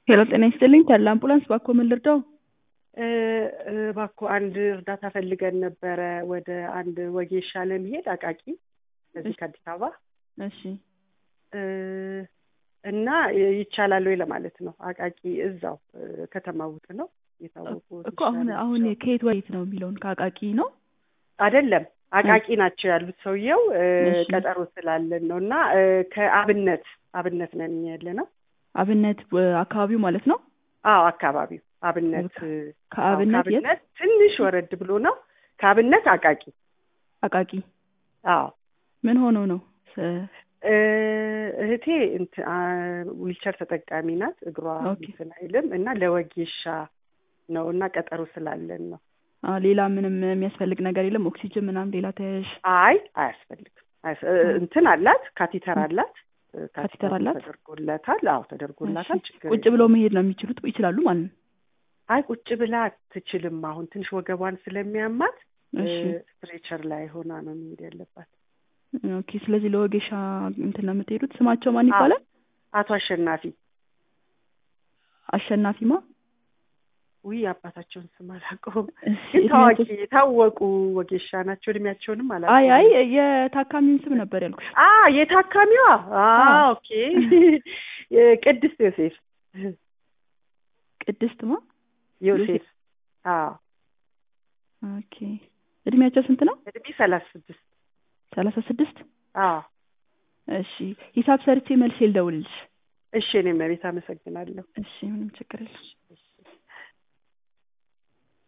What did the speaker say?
ሄሎ ጤና ይስጥልኝ ተድላ አምቡላንስ ባኮ ምን ልርዳው? እባክዎ አንድ እርዳታ ፈልገን ነበረ ወደ አንድ ወጌሻ ለመሄድ አቃቂ እዚህ ከአዲስ አበባ እሺ እና ይቻላል ወይ ለማለት ነው። አቃቂ እዛው ከተማ ውስጥ ነው የታወቁ እኮ አሁን አሁን ከየት ወዴት ነው የሚለውን ከአቃቂ ነው አይደለም አቃቂ ናቸው ያሉት ሰውየው እሺ። ቀጠሮ ስላለን ነው እና ከአብነት አብነት ነን ያለ ነው አብነት እ፣ አካባቢው ማለት ነው አዎ አካባቢው አብነት ከአብነት አዎ፣ የት ከአብነት ትንሽ ወረድ ብሎ ነው ከአብነት አቃቂ አቃቂ አዎ ምን ሆኖ ነው ስ- እ፣ እህቴ እንትን አ፣ ዊልቸር ተጠቃሚ ናት እግሯ ኦኬ። እንትን አይልም እና ለወጌሻ ነው እና ቀጠሮ ስላለን ነው አ፣ ሌላ ምንም የሚያስፈልግ ነገር የለም ኦክሲጅን ምናምን ሌላ ተያያዥ አይ አያስፈልግም አያስ- እ፣ እንትን አላት ካቲተር አላት እ፣ ካቲተር አላት? ተደርጎላታል አዎ ተደርጎላታል እሺ። ችግር ቁጭ ብለው መሄድ ነው የሚችሉት ይችላሉ ማለት ነው አይ ቁጭ ብላ አትችልም አሁን ትንሽ ወገቧን ስለሚያማት እሺ ስትሬቸር ላይ ሆና ነው መሄድ ያለባት ኦኬ ስለዚህ ለወጌሻ እንትን ነው የምትሄዱት ስማቸው ማን አዎ። ይባላል አቶ አሸናፊ አሸናፊማ ውይ አባታቸውን ስም አላውቀውም እሺ፣ ግን ታዋቂ እድሜያቸው- የታወቁ ወጌሻ ናቸው እድሜያቸውንም አይ አላውቀውም አይ የታካሚውን ስም ነበር ያልኩሽ አ የታካሚዋ አ አዎ። ኦኬ ቅድስት ዮሴፍ ቅድስትማ ዮሴፍ አዎ ኦኬ እድሜያቸው ስንት ነው እድሜ ሰላሳ ስድስት ሰላሳ ስድስት አዎ እሺ ሂሳብ ሰርቼ መልሼ ልደውልልሽ እሺ እኔ መቤት አመሰግናለሁ እሺ ምንም ችግር የለም